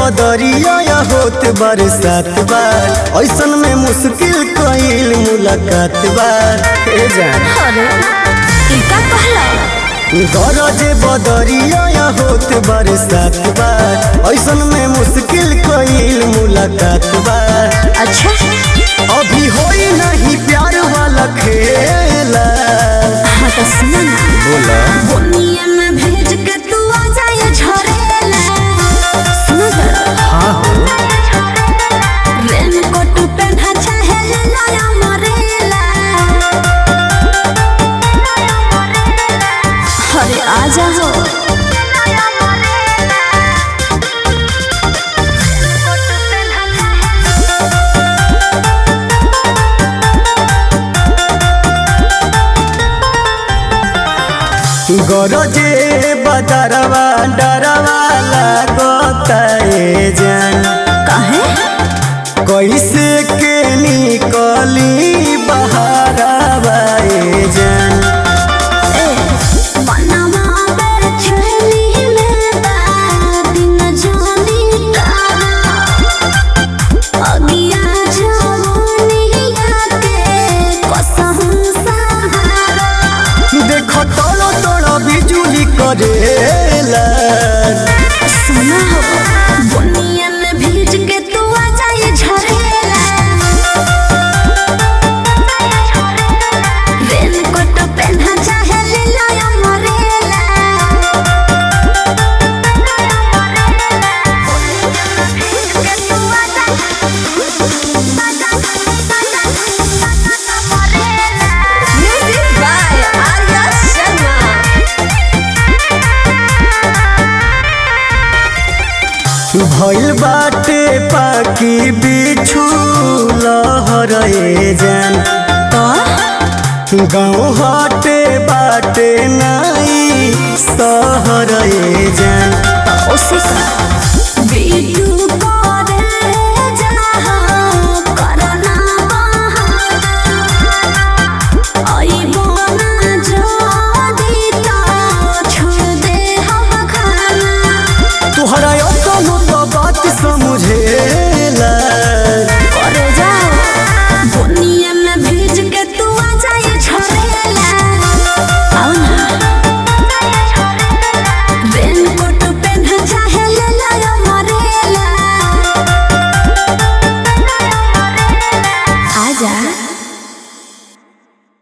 बदरिया या होत बरसात बार ऐसन में मुश्किल कईल मुलाकात बार हे जान अरे ई का कहला गरज बदरिया या होत बरसात बार ऐसन में मुश्किल कईल मुलाकात बार अच्छा अभी होई नहीं प्यार वाला खेला हाँ तो सुनो ना बोला बुनिया में भेज के तू आ जाए झरेला सुनो जरा हाँ हो रेनकोट पहना चाहे ले लाया मरेला अरे आ जाओ गरजे बदरवा डरवा लागता ए जान काहे कैसे के निकली बहारवा ए जान ए बनवा बेर छेली में बा दिन जानी तारा अगिया जवानिया के कसम सहारा देखो तोड़ो तोड़ो बिजुली करेला सुना हो बुनिया में भीज के तू आ जाए झरेला रेनकोट पहना चाहे ले लाया मरेला Music by Arya Sharma. भइल बाटे पाकी बिछु लहर ए जान गाँव हटे बाटे नाई सहर ए जान उसे का